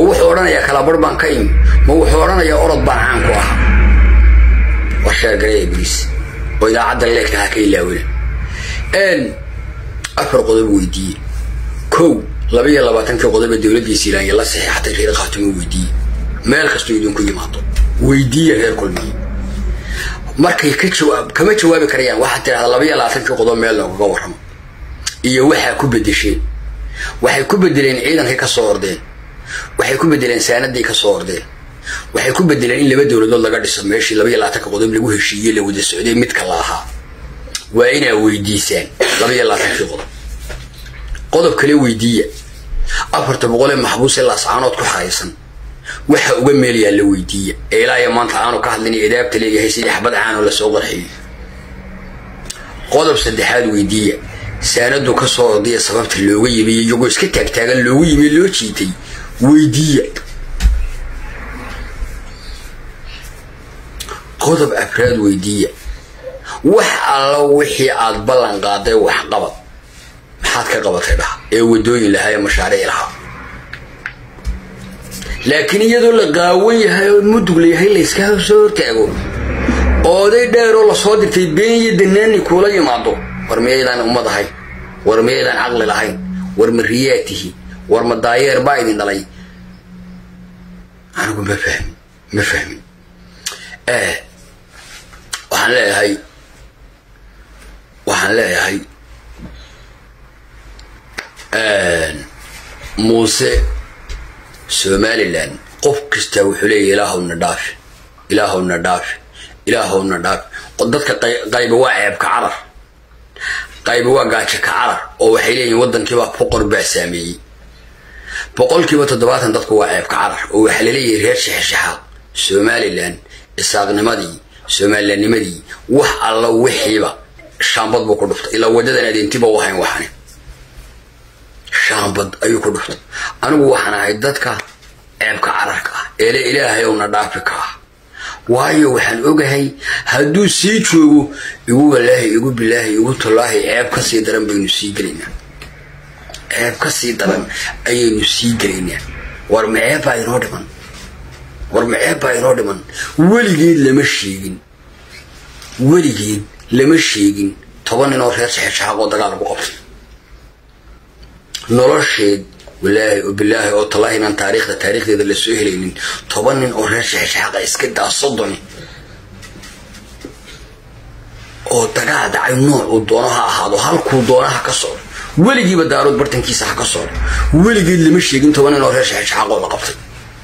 wuxuu odhanayaa kalabarh baan ka imi ma wuxuu odhanayaa orod baan caan ku ahaa war sheergaraya ibliis oo idaacadda leegta ha ka ilaawina afar qodob weydiiye kow laba iyo labaatankii qodoba dowladdiisa ilaanya la saxeexatay reer khaatumo weydiiye meel kastoo idinku yimaado weydiiye reer kulmiye markay ka jawaab kama jawaabi karayaan waxaad tidhahdaa laba iyo labaatankii qodob meel loogaga warramo iyo waxaa ku bedesheen waxay ku bedeleen ciidankay ka soo ordeen waxay ku bedeleen saanadii ka soo ordeen waxay ku bedeleen in laba dowladood laga dhiso meeshii laba iyo labaatanka qodob lagu heshiiyey la wada socday midka la ahaa waa inaa weydiisaan laba iyo labaatankii qodob qodob kale weydiiya afarta boqolee maxbuus ee laascaanood ku xaraysan waxa uga meelayaa la weydiiya ee ilaa iyo maanta aanu ka hadlin edaabta leeyahay sidii xabad caanoo lasoo qarxiyo qodob saddexaad weydiiya saanadu ka soo ordaya sababta looga yimi iyagoo iska taagtaagan loogu yimi loo jiitay weydiiya qodob afraad weydiiya wax alla wixii aad ballan qaaday waxqabad maxaad ka qabatay dhaha ee wadooyin lahaa ee mashaariic lahaa laakiin iyadoo la qaawan yahay oo mudug layahay layska soo hortaago ooday dheeroo lasoo dirtay been iyo danaani kuula yimaado war miyaydaan ummad ahayn war miyaydaan caqli lahayn war ma riyaa tihi war ma daayeer baa idin dhalay anigu ma fahmin ma fahmin waxaan leeyahay waxaan leeyahay muuse somalilan qof kastaa wuxuu leeyahy ilaahowna dhaafi ilaahowna dhaafi ilaahowna dhaafi dadka qayba waa ceebka carar qayba waa gaajo ka carar oo waxay leeyihin waddankiibaa boqor baa saameeyey boqolkiiba toddobaatan dadku waa ceebka carar oo waxaa laleeyahay reer shexeshaxaad somalilan isaaqnimadii somalilannimadii wax alla wixiiba shaambad buu ku dhuftay ilaa waddadan adeentiba u hayn waxani shaambad ayuu ku dhuftay anigu waxaan ahay dadka ceebka cararka ah eele ilaahay owna dhaafi ka ah waayo waxaan ogahay hadduu sii joogo igu walaahi igu bilaahi igu tallaahi ceeb ka sii daran baynu sii gelaynaa ceeb ka sii daran ayaynu sii gelaynaa war ma ceeb baa inoo dhiman war ma ceeb baa inoo dhiman weligeed lama sheegin weligeed lama sheegin toban nin oo reer saxeeshaxaaqoo dagaal lagu qabtay nolosheed walaahi oo bilaahi oo tallaahi inaan taariikhda taariikhdeeda la soo helaynin toban nin oo reer shaxshaxaqa iska daa soddoni oo dagaal dhacay nooc uu doono ha ahaado halkuu doono ha ka socdo weligiiba daarood bartankiisa ha ka socdo weligeed lama sheegin toban nin oo reer shaxshaxaqoo la qabtay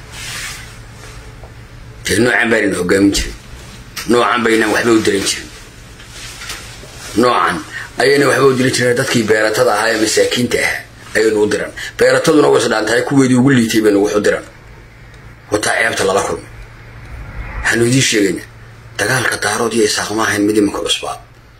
dee noocan baanayna hogaamin jirin noocan baynaan waxba u diran jirin noocan ayayna waxba u diran jirin dadkii beeratada ahaa ee masaakiinta ahaa ayaynu u diran beerataduna way isdhaantahay kuweedii ugu liitay baynu wax u diran wataa ceebta lala kulmay waxaanu idiin sheegaynaa dagaalka daarood iyo isaaq ma ahayn mid imanka cusbaa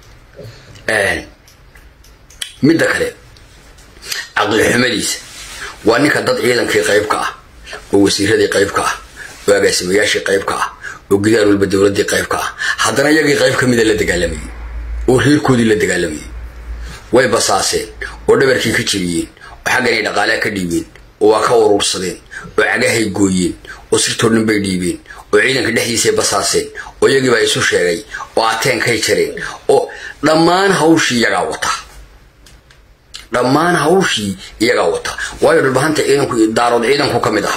midda kale caqli xumadiisa waa ninka dad ciidankii qayb ka ah oo wasiiradii qayb ka ah oo agaasimayaashii qayb ka ah oo gidaar walba dowladdii qayb ka ah haddana iyagii qayb ka mida la dagaalamayey oo reerkoodii la dagaalamayey way basaaseen oo dhabarkii ka jebiyeen oo xagganay dhaqaalea ka dhiibeen oo waa ka uruursadeen oo cagahay gooyeen oo sirtoo dhan bay dhiibeen oo ciidanka dhexdiisay basaaseen oo iyagiibaa isu sheegay oo ateenkay jareen oo dhammaan hawshii iyagaa wata dhammaan hawshii iyagaa wata waayo dhulbahanta ciidanku daarood ciidanku ka mid aha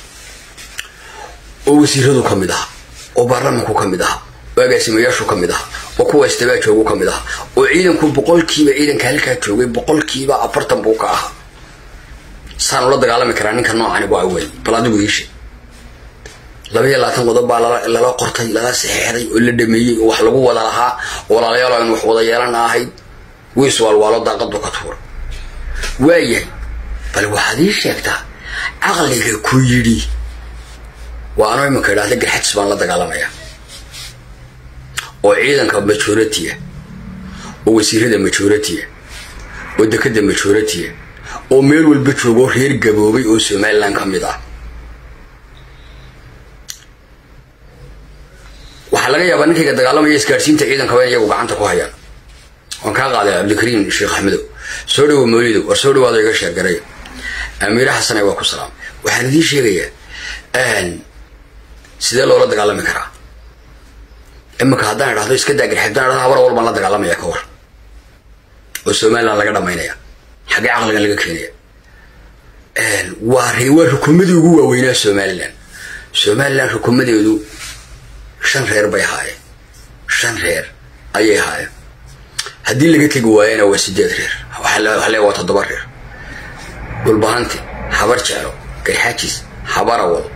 oo wasiiradu ka mid aha oo baarlamanku ka mid aha oo agaasimayaashu ka mid aha oo kuwa istabaa joogu ka mid aha oo ciidanku boqolkiiba ciidanka halkaa joogay boqolkiiba afartan buu ka ahaa saan ula dagaalami karaa ninka noocani waa waay bal adigu iishe laba iyo labaatan qodob baa lala qortay lala saxeexday oo la dhameeyey oo wax lagu wada lahaa oo walaalayaal aynu wax wada yeelana ahayd wiis waalwaalo daaqadu ka tuura waayahay bal waxaad ii sheegtaa caqliga ku yidhi waa anoo imanka idhahda garxajis baan la dagaalamaya oo ciidanka majoritiya oo wasiirada majoritiya oo dekada majoritiya oo meel walba joogoo reer gaboobay oo somalilan ka mid ah waxaa laga yaabaa ninkayga dagaalamaya isgaadhsiinta ciidankaba in iyagu gacanta ku hayaan waan kaa qaaday cabdikariim sheekh axmedow soo dhawo mawlidow war soo dhawaado iga sheergaray amiire xasane waa ku salaam waxaan idiin sheegayaa sidee loola dagaalami karaa iminka haddaan idhahdo iska daa garxib haddaan idhahdo habar awal baan la dagaalamaya ka war oo somaliland laga dhamaynaya xaggee caqligan laga keenaya waa waa rukumadii ugu waaweynaa somaliland somaliland rukumadeedu shan reer bay ahaayeen shan reer ayay ahaayeen haddii laga tegi waayana waa sideed reer waxa le waa toddoba reer dhulbahanti habar jeclo garxaajis habarawal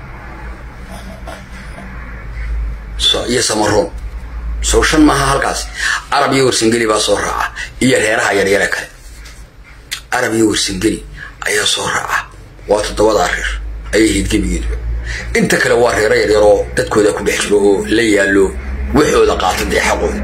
iyo samaroon sow shan maaha halkaas arab iyo warsangeli baa soo raaca iyo reeraha yaryare kale arab iyo warsangeli ayaa soo raaca waa toddobadaa reer ayay hayd gebigeeduba inta kale waa reero yaryar oo dadkooda ku dhex jiro oo la yaallo waxooda qaata dee xaqooda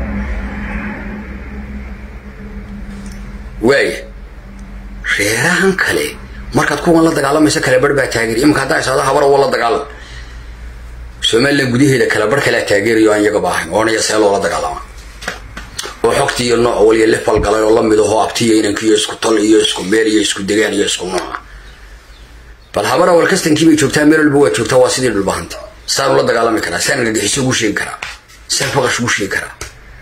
waaya reerahan kale markaad kuwan la dagaalamaysa kale barh baa taageer iminka haddaa isaado habar wa la dagaalam somalilan gudaheeda kale barh kalea taageerayo aan iyagaba ahayn oonaya see loola dagaalama oo xogtii iyo nooc waliya lefal galay oo lamid ahoo abtiya inankiiyo isku tol iyo isku meel iyo isku degaan iyo isku nooca bal habar awal kastankii bay joogtaa meel walba waa joogtaa waa sidii dhulbahanta saan ula dagaalami karaa saan argagixiso ugu sheegi karaa saan faqash ugu sheegi karaa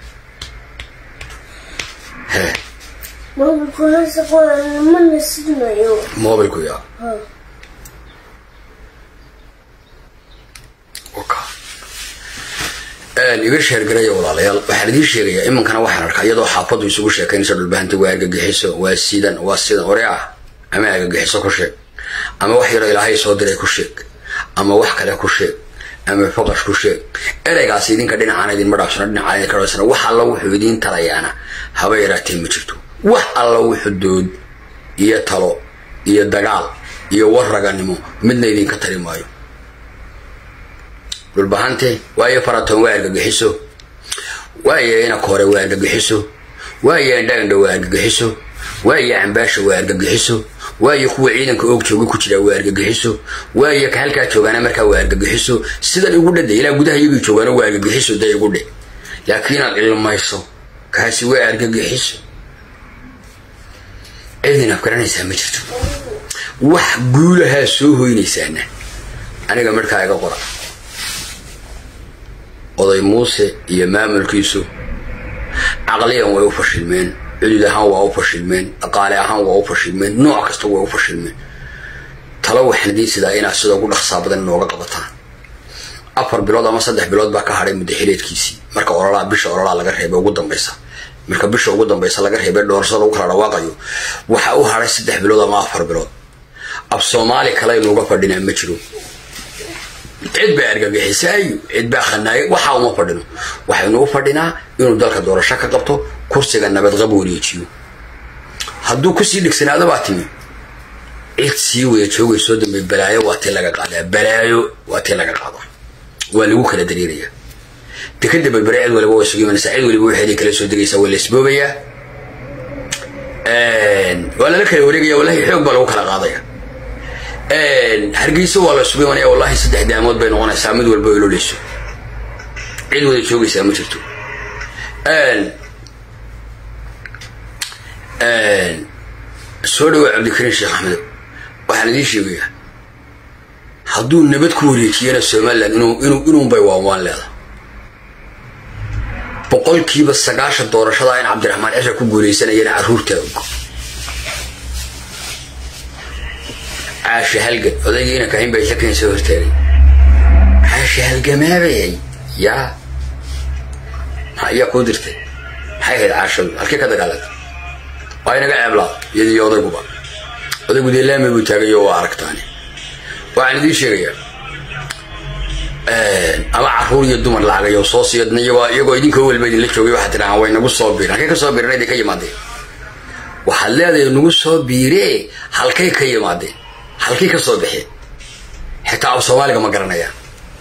he mobilku ya iga sheergaraya walaalayaal waxaan idiin sheegayaa iminkana waxaan arkaa iyadoo xaafadu isugu sheekaynaysa dhulbahanta waa argagixiso waa sidan waa sidan ore ah ama argagixiso ku sheeg ama wax yaroo ilaahay soo diray ku sheeg ama wax kale ku sheeg ama faqash ku sheeg ereygaas idinka dhinacaan idinma dhaafsano dhinacaan idinka dhaafsano wax alla wuxuu idiin talayaana haba yaraatee ma jirto wax alla wuxuu dood iyo talo iyo dagaal iyo warraganimo midna idinka tari maayo dhulbahante waayo faratoon waa argagixiso waayo inaka hore waa argagixiso waayo indhaindha waa argagixiso waayo cambaasha waa argagixiso waayo kuwa ciidanka oog jooga ku jira waa argagixiso waayo ka halkaa joogaana markaa waa argagixiso sidan igu dhade ilaa gudaha iyagii joogaana waa argagixiso dee igu dhe laakiin inaad ilmayso kaasi waa argagixiso cidin afgaranaysaa ma jirto wax guulahaa soo hoynaysaana aniga markaa iga qora oday muuse iyo maamulkiisu caqliyan way u fashilmeen cudud ahaan waa u fashilmeen dhaqaale ahaan waa u fashilmeen nooc kasta way u fashilmeen talo waxaan idiin sidaa inaad sida ugu dhaqsaa badan inooga qabataan afar bilood ama saddex bilood baa ka hadhay muddaxileedkiisii marka ololaa bisha ololaa laga reebay ugu dambaysa marka bisha ugu dambaysa laga reebay dhoorashada lagu kala dhawaaqayo waxa u hadhay saddex bilood ama afar bilood ab soomaali kale inuuga fadhinaa ma jiro cid baa argagixisaayo cid baa khanaayay waxaa uma fadhino waxaynu u fadhinaa inuu dalka doorasho ka qabto kursiga nabadqab wareejiyo hadduu kusii dhigsanaado baa timi cid sii wada joogaysoo dambe balaayo waa tii laga qaadaa balaayo waa tii laga qaadaa waa lagu kala dareerayaa dekada berbere cid waliba way sugu imanaysaa cid waliba waxeeday kala soo degaysaa waa la isboobayaa waa lala kala wareegaya wallahi xoog baa lagu kala qaadaya hargeysa waa la isugu imanaya wallahi saddex daamood bay noqonaysaa mid walba ololeyso cid wada joogaysaa ma jirto soo dhawaa cabdikariin sheekh axmed waxaan idiin sheegayaa hadduu nabad ku wareejiyana somalilan inuunbay waanwaan leeda boqolkiiba sagaashan doorashada in cabdiraxmaan cisha ku guuleysanayana caruurteeda caasha halgan odaygiina kahin bay shakan soo hortaagay caasha halgamaabayay yaa ayaa kuu dirtay maxay ahayd caashadu halkee ka dagaalantay waa inaga ceeblaa iyadiiyo odayguba odaygu dee laami buu taagayo waa aragtaani waxaan idiin sheegayaa ama caruur iyo dumar lacagayo soo siiyadna iyagoo iyagoo idinkoo walba idinla joogay waxaad tidhahaan way nagu soo biiren halkay ka soo biiren idin ka yimaadeen waxaad leedahay nagu soo biiree halkay ka yimaadeen halkay ka soo baxeen xitaa af soomaaliga ma garanayaan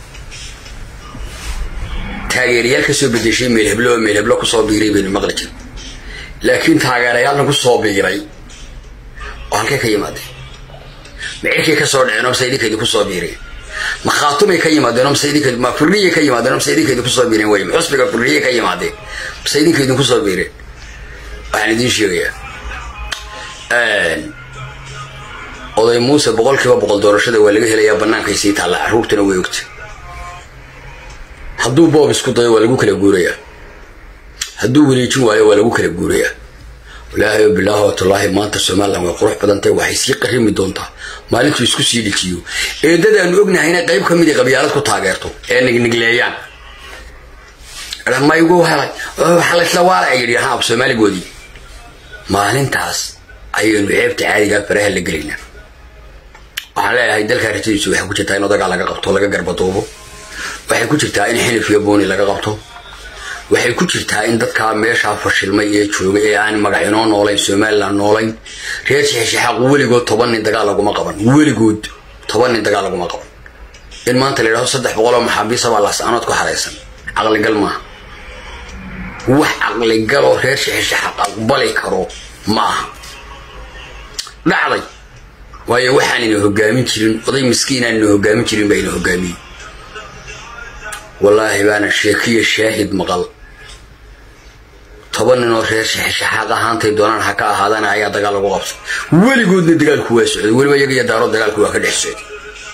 taageerayaal ka soo bedeshay meel heblo oo meel heblo kusoo biiray baynu maqli jir laakiin taageerayaalna ku soo biiray oo halkay ka yimaadeen ma cirkay ka soo dhaceen oo mase idinka idinku soo biireen ma khaatumay ka yimaadeen oo mase idinka ma furniyay ka yimaadeen oo mase idinka idinku soo biireen wey ma xusbiga furniyay ka yimaadeen mase idinka idinku soo biireen waxaan idiin sheegayaa oday muuse boqolkiiba boqol doorashada waa laga helayaa bannaankay sii taalla carruurtuna way ogta hadduu boob isku dayo waa lagu kala guurayaa hadduu wareejin waayo waa lagu kala guurayaa walaahi bilaahi watallaahi maanta somalilan way qurux badantahy waxay sii qarimi doontaa maalintuu isku sii dhijiyo eedadaanu ognahayna qayb ka midii qabyaalad ku taageerto ee nignigleeyaan maygu helay waxa laysla waala ay yidhi haab soomaaligoodii maalintaas ayaynu ceebta caadigaa faraha la gelaynaa waxaan leeyahay dalkaa rajadiisu waxay ku jirtaa in odagaa laga qabto laga garbaduubo waxay ku jirtaa in xilif iyo booni laga qabto waxay ku jirtaa in dadkaa meeshaa fashilmay ee joogay ee aan magac inoo noolayn somalilan noolayn reer shexshexaaq weligood toban nin dagaal laguma qaban weligood toban nin dagaal laguma qaban in maanta la yidhahdo saddex boqol oo maxaabiisabaa laasanood ku xaraysan caqligal maaha wax caqligaloo reer shexshexaaq aqbali karo ma aha dhacday waayo waxaanayna hogaamin jirin oday miskiinaanayna hogaamin jirin baa ina hogaamiyey wallaahi baana sheekiya shaahid maqal toban ninoo reer shexshexaaq ahaantay doonaan ha ka ahaadana ayaa dagaal lagu qabtay weligoodna dagaalku waa socday weliba iyaga iyo daaro dagaalku waa ka dhex socday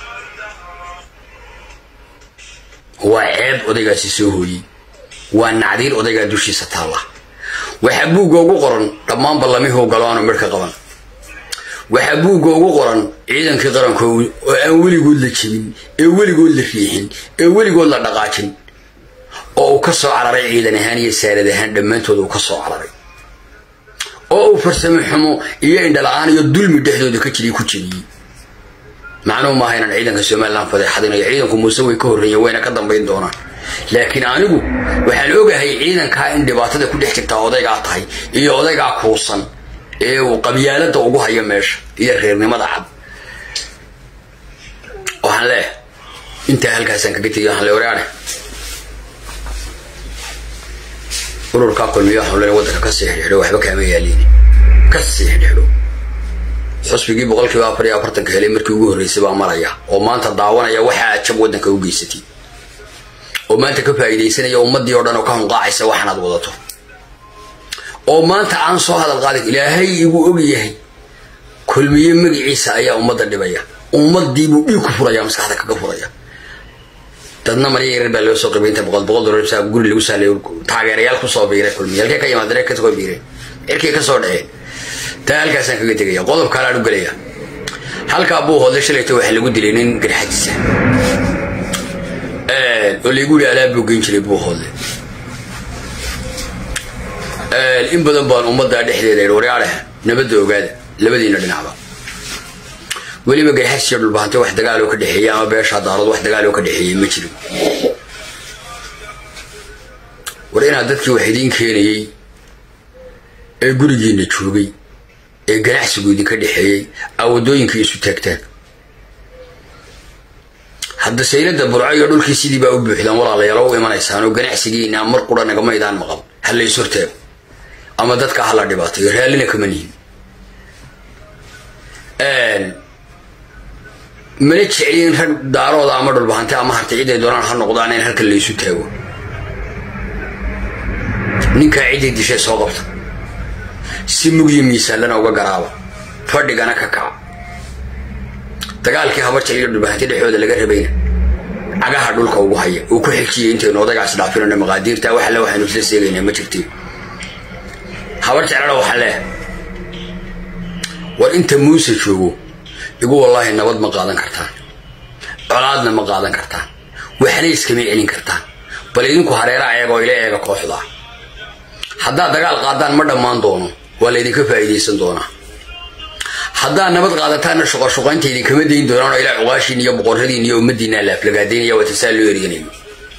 waa ceeb odaygaasi soo hooyey waa nacdiir odaygaa dushiisa taalla waxaa buugga ugu qoran dhammaan ballamihuu galo aanu midh ka qaban waxaa buugga ugu qoran ciidankii qaranko oo aan weligood la jebin ee weligood la riixin ee weligood la dhaqaajin oo uu ka soo cararay ciidan ahaan iyo saarad ahaan dhammaantood uu ka soo cararay oo uu farsamo xumo iyo indhala-aan iyo dulmi dhexdooda ka jiray ku jebiyey macnuhu maaha inaan ciidanka somalilan fadeexadinayo ciidanku muuse way ka horreeyeen wayna ka dambayn doonaan laakiin anigu waxaan ogahay ciidankaa in dhibaatada ku dhex jirtaa odaygaa tahay iyo odaygaa kuusan ee uu qabyaalada ugu hayo meesha iyo reernimada cad waxaan leeyahay intaa halkaasaan kaga tegay waxaan le waraane ururkaa kulmiyo waxaan leeyahay waddanka ka sii xidhxidho waxba kaama yaaliin ka sii xidhxidho xusbigii boqolkiiba afar iyo afartanka helay markii ugu horreysay baa maraya oo maanta daawanaya waxaa jab waddanka u geysatay oo maanta ka faa'iidaysanaya ummaddii oo dhan oo ka hunqaacaysa waxaanaad wadato oo maanta aan soo hadal qaadin ilaahay igu og yahay kulmiye magiciisa ayaa ummadda dhibaya ummadiibuu dhiig ku furaya maskaxda kaga furaya dadna marya yarar baa loo soo qibay inta boqol boqol dolar saa guri lagu saalayo taageerayaal kusoo biiray kulmiye halkee ka yimaadeen kasoo biiray cirkii kasoo dhacee taa halkaasaan kaga tegaya qodob kalaan u gelaya halkaa buu hoodle shalayta waxaa lagu dilay nin garxadiisa oo laygu yihi alaab buu geyn jiray buu hoodle in badan baan ummaddaa dhexdeeda idhi waryaadheh nabadda ogaada labadiina dhinacba weliba garxadis iyo dhulbahante wax dagaaloo ka dhexeeya ama beeshaa daarood wax dagaaloo ka dhexeeyey ma jiro war inaad dadkii wax idiin keenayey ee gurigiina joogay ee ganacsigu idinka dhexeeyey aa waddooyinkii isu taagtaan hadda saylada burco iyo dhulkii sidii baa u buuxdaan walaalayaal u imanaysaan oo ganacsigiina mar qura nagamaydaan maqal ha lays hortaago ama dadka hala dhibaatayo raallina kama nihin mana jecliin rag daarooda ama dhulbahante ama harta ciday doonaan ha noqdaan in halkan laysu taago ninkaa ciday dishay soo qabta si mugyo miisaalana uga garaaba fadhigana ka kaca dagaalkii habarjal iyo dhulbahante dhexooda laga rabayna cagaha dhulka ugu haya uu ku xigsiya intaynu odagaas dhaafinayno maqaadiirta wax alle waxaynu isla seegaynaa ma jirtiin habar jeclana waxaa leeh war inta muuse joogo igu wallaahi nabad ma qaadan kartaan colaadna ma qaadan kartaan waxna iskama celin kartaan bal idinku hareeraha eegoo ila eega kooxda haddaad dagaal qaadaan ma dhammaan doono waa laydinka faa'iidaysan doonaa haddaad nabad qaadataanna shuqashuqaynta idinkama dayn doonaan oo ilaa cuqaashiin iyo boqorradiin iyo ummaddiinaa laaflagaadaynaya waa tasaa loo erganayo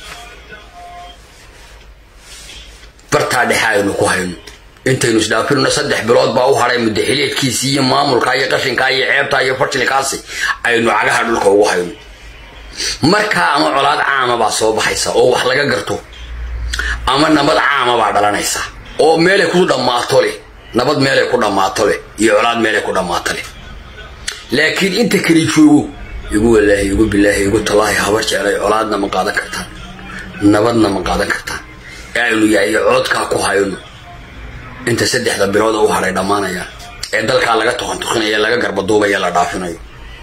bartaa dhexe aynu ku hayno intaynu isdhaafirno saddex bilood baa u hadhay mudaxileedkiisii iyo maamulkaa iyo qashinkaa iyo ceebtaa iyo fashilkaasi aynu cagaha dhulka ugu hayno markaa ama colaad caama baa soo baxaysa oo wax laga garto ama nabad caama baa dhalanaysa oo meelay ku dhammaato leh nabad meelay ku dhammaato leh iyo colaad meelay ku dhammaato leh laakiin inta kali joogo igu walaahi igu bilaahi igu talaahi habar jeclay colaadna ma qaadan kartaan nabadna ma qaadan kartaan ee aynu yahay coodkaa ku hayno inta saddexda bilood u hadhay dhammaanayaan ee dalkaa laga toqantuqinayo laga garbaduubaya la dhaafinayo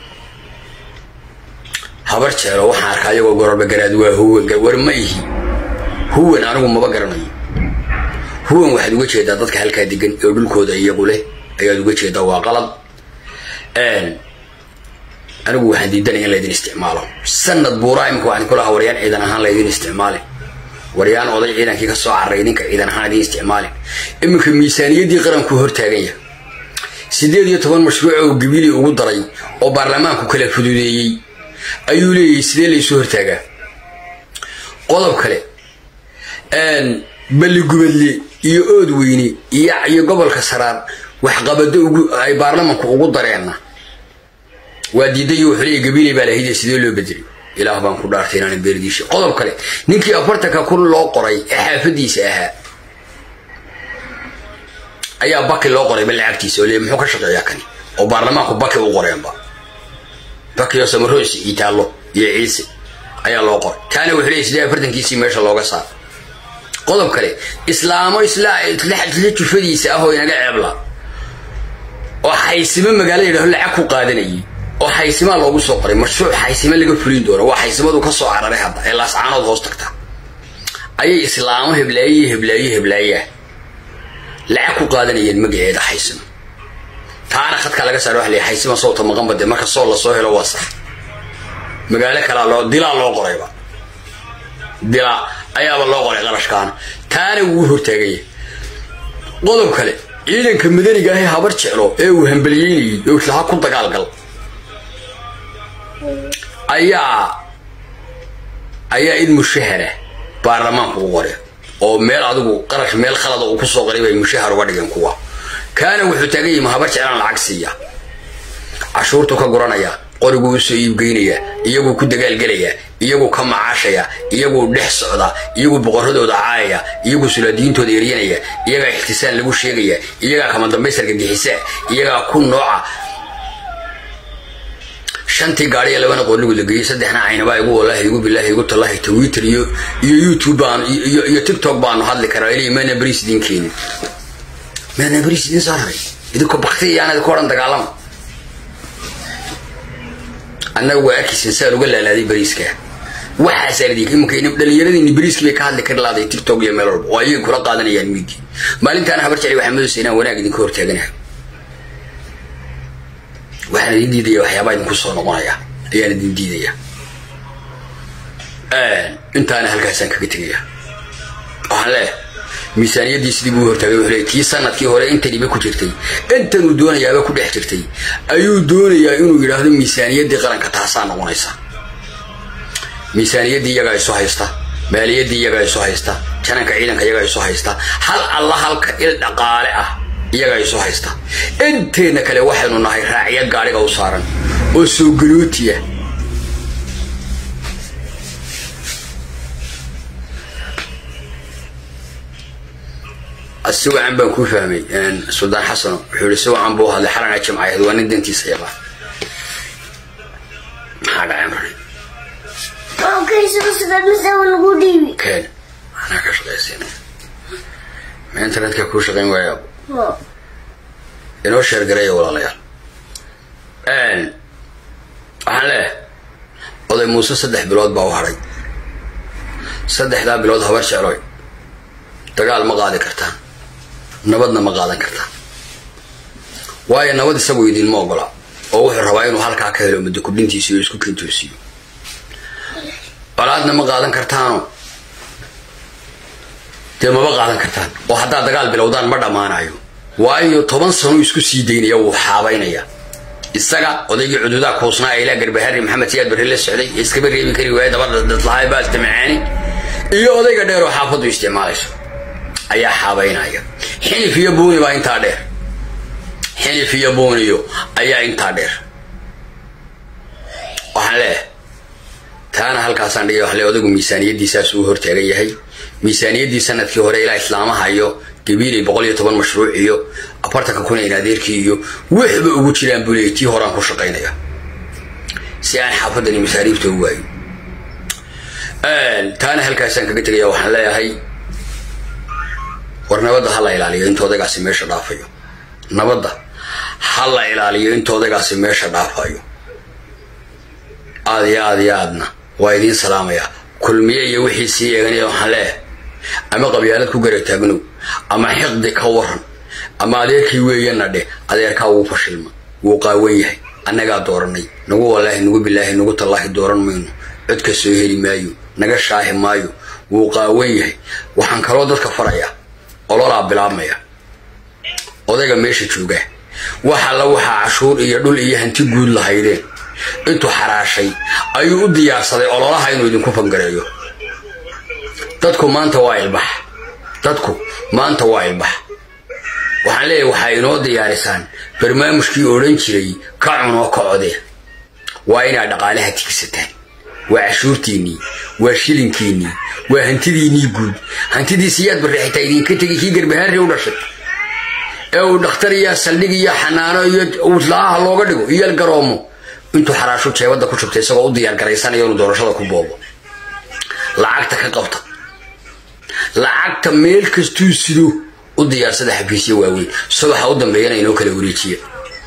habar jeelo waxaan arkaa iyagoo gororba garaad waa huwan war ma ihi huwan anigu maba garanayo huwan waxaad uga jeedaa dadka halkaa degan oo dhulkooda iyagu leh ayaad uga jeedaa waa qalad anigu waxaan diidanaya in laydin isticmaalo sanad buuraa imika waxaan kulahaa waryaan ciidan ahaan laydin isticmaalin waryaan oday ciidankii ka soo carray ninka ciidan ahaan idin isticmaalin iminka miisaaniyaddii qaranku hortaagan yahay siddeed iyo toban mashruuc oo gabili ugu daray oo baarlamaanku kala fududeeyey ayuu leeyahay sidee laysu hortaagaa qodob kale balligubadle iyo ood weyne iyo gobolka saraar waxqabado ay baarlamanku ugu dareenna waa diidayo wuxuu leeyahy gabiley baa lahayde sidee loo bedelay ilaah baan ku dhaartay inaanan beerdiisha qodob kale ninkii afartanka kun loo qoray ee xaafadiisa ahaa ayaa baki loo qorayba lacagtiisa oo le muxuu ka shaqeeyaa kani oo baarlamaanku baki u qoreenba baki oo samarosi itaallo iyo ciise ayaa loo qoray taana wuxuu leeyahy sidee afartankiisii meesha looga saar qodob kale islaamo isla jufadiisa ah oo inaga ceebla oo xaysimo magaalo yidhaho lacag ku qaadanayay oo xaysimaa loogu soo qoray mashruuc xaysimo laga fulin doono waa xaysimadu ka soo cararay hadda ee laascaanood hoos tagta ayay islaamo heblaaye heblaaye heblaayeah lacag ku qaadanayeen magaceeda xaysimo taana khadkaa laga saara waa la xaysima sowta maqan bade marka soo lasoo helo waa sax magaalo kalaa loo dilaa loo qorayba dilaa ayaaba loo qoray qarashkaana taana wuu hortaaganya qodob kale ciidanka madaniga ahee habar jeclo ee uu hambaliyeynayay oo islaha ku dagaalgal ayaa ayaa in mushahara baarlamaanku u qore oo meel adigu qarash meel khalada uu kusoo qoray bay mushahar uga dhigeen kuwa kaana wuxuu taagan yahi ma habar jeclaan lacag siiya cashuurtu ka guranaya qoriguu usoo iibgeynaya iyaguu ku dagaalgelaya iyaguu ka macaashaya iyaguu dhex socda iyaguu boqoradooda caayaya iyaguu sulaadiyiintooda eryanaya iyagaa ixtisaan lagu sheegaya iyagaa kama dambaysarka gixisa iyagaa ku nooca shantii gaadhiya labana qornigu la geeyey saddexna caynabaa igu wallaahi igu bilaahi igu tallahi twitter iyo iyo youtube baan iyo tiktok baanu hadli karaa ilay maana bariis idin keenin maana bariis idin saaray idinko bakti iyaan idinku odhan dagaalama annaga waa arkaysan saan uga laalaaday bariiska waxaasaa ladii imanka dhallinyaradii bariiskii bay ka hadli kari laaday tiktok iyo meel walba oo ayay kula qaadanayaan miidii maalintaana habar jecli waxaa madowsa inaan wanaag idinka hortaaganahay waxaan idin diidaya waxyaabaa idinku soo noqonaya ayaan idin diidaya intaana halkaasaan kaga tegaya waxaan leeyahay miisaaniyaddii sidii buu hortaagay wuxuu leeyahy tii sanadkii hore intaniba ku jirtay intanuu doonayaaba ku dhex jirtay ayuu doonayaa inuu yidhaahdo miisaaniyaddii qaranka taasaa noqonaysa miisaaniyaddii iyagaa isu haysta maaliyaddii iyagaa isu haysta jananka ciidanka iyagaa isu haysta hal alla halka il dhaqaale ah iyagaa isu haysta inteenna kale waxaynu nahay raacya gaadhiga u saaran oo soo galootiya si wacan baan kuu fahmay suldaan xasano wuxuu yihi si wacan buu hadlay xalana jimcayahed waa nin dantiisa yaqaan maxaa dhacay marka keen anaa ka shaqaysiina ma internetka kuu shaqayn waayaab inoo sheergareeya walaalayaal waxaan leeyahay oday muuse saddex bilood baa u hadhay saddexdaa bilood habar jecloy dagaal ma qaadi kartaan nabadna ma qaadan kartaan waayo nabad isagu idinma ogola oo wuxuu rabaa inuu halkaa ka helo muddo kudhintiisa iyo isku kentoosiyo colaadna ma qaadan kartaano dee maba qaadan kartaan oo haddaad dagaal bilowdaan ma dhammaanayo waayo toban sano isku sii daynaya wuu xaabaynaya isaga odaygii cududaa kuusnaa ee ilaa garbahari maxamed siyaad barre la socday ee iskaba reebi kari waaya dabada dadlahay baalta macaani iyo odayga dheer oo xaafaddu isticmaalayso ayaa xaabaynaya xilif iyo buuni baa intaa dheer xilif iyo buuniyo ayaa intaa dheer waxaan leeyahay taana halkaasaan dhigay waxle odaygu miisaaniyaddiisaas uu hortaagan yahay miisaaniyaddii sanadkii hore ilaa islaamaha iyo gabiilay boqol iyo toban mashruuc iyo afartanka kun in adeerkii iyo waxba ugu jiraan buu leeyay tii horaan ku shaqaynaya si aan xaafadani masaariifta u waayo taana halkaasaan kaga tegaya waxaan leeyahay war nabadda ha la ilaaliyo inta odaygaasi meesha dhaafayo nabadda ha la ilaaliyo inta odaygaasi meesha dhaafayo aad iyo aad iyo aadna waa idiin salaamayaa kulmiye iyo wixii sii eeganaya waxaan leeyahay ama qabyaalad ku garataagnow ama xiqdi ka waran ama adeerkii weeyana dheh adeerkaa wuu fashilma wuu qaawan yahay annagaa dooranay nagu wallaahi nagu bilaahi nagu tallaahi dooran mayno codka soo heli maayo naga shaahi maayo wuu qaawan yahay waxaan kaloo dadka farayaa ololaa bilaabmaya odayga meesha joogaa wax alla waxaa cashuur iyo dhul iyo hanti guud lahaydeen intuu xaraashay ayuu u diyaarsaday ololaha inuu idinku fangareeyo dadku maanta waa ilbax dadku maanta waa ilbax waxaan leeyahay waxaa inoo diyaarisaan barnaamijkii odhan jiray ka cunoo ka codee waa inaad dhaqaalaha tigsataan waa cashuurtiinnii waa shilinkiinnii waa hantidiinnii guud hantidii siyaad barre xitaa idinka tegay kii garbahaarri u dhashay ee uu dhakhtar iyo saldhig iyo xanaano iyo uslaaha looga dhigo iyo garoomo intuu xaraashu jeebadda ku shubtay isagoo u diyaar garaysanayo inuu doorashada ku boobo lacagta ka qabta lacagta meel kastuu sido u diyaarsada xafiisya waaweyn subaxa u dambeeyana inoo kala wareejiya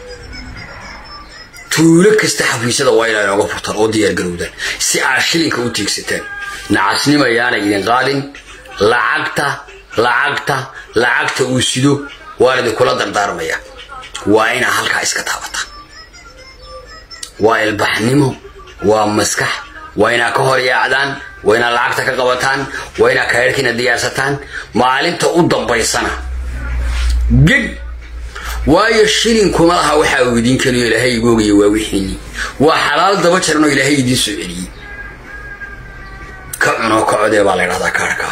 tuulo kasta xafiisyada waa inaa inooga furtaan oo diyaargarowdaan si aad shilinka u tiigsataan nacasnima yaanay idin qaadin lacagta lacagta lacagta uu sido waan idinkula dardaarmaya waa inaa halkaa iska taabataan waa ilbaxnimo waa maskax waa inaa ka hor yaacdaan waa inaa lacagta ka qabataan waa inaa kaerhkiina diyaarsataan maalinta u dambaysana geg waayo shilinkuma laha waxaa uu idiin keliyo ilaahay igoogaya waa wixiinii waa xalaal daba jaran oo ilaahay idiin soo celiyey ka cunoo ka codee baa la ydhahdaa kaarhkaa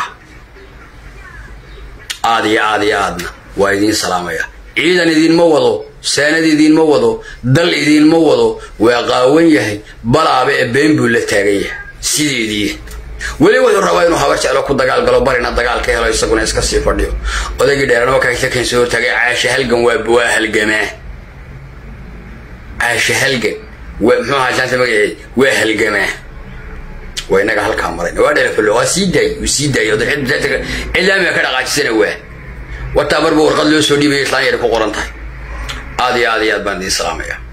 aad iyo aad iyo aadna waa idiin salaamaya ciidan idiinma wado saanad idiinma wado dal idiinma wado waa qaawan yahay balaaba ee been buu la taagan yahay sideedii weli wuxuu rabaa inuu habar jeclo ku dagaal galo barina dagaal ka helo isaguna iska sii fadhiyo odaygii dheeranoo kakan soo hortaagay caasha halgan waa halgamaa caasha halgan muxuu ahaa jaanta magaceed waa halgamaa waa inaga halkaa marayna waa dhalafalo waa sii daayey uu sii daayey cilaamiga ka dhaqaajisana waa wataa marba warqad loo soo dhiibaya islaan yar ku qoran tahay aad iyo aad iyo aad baan idiin salaamaya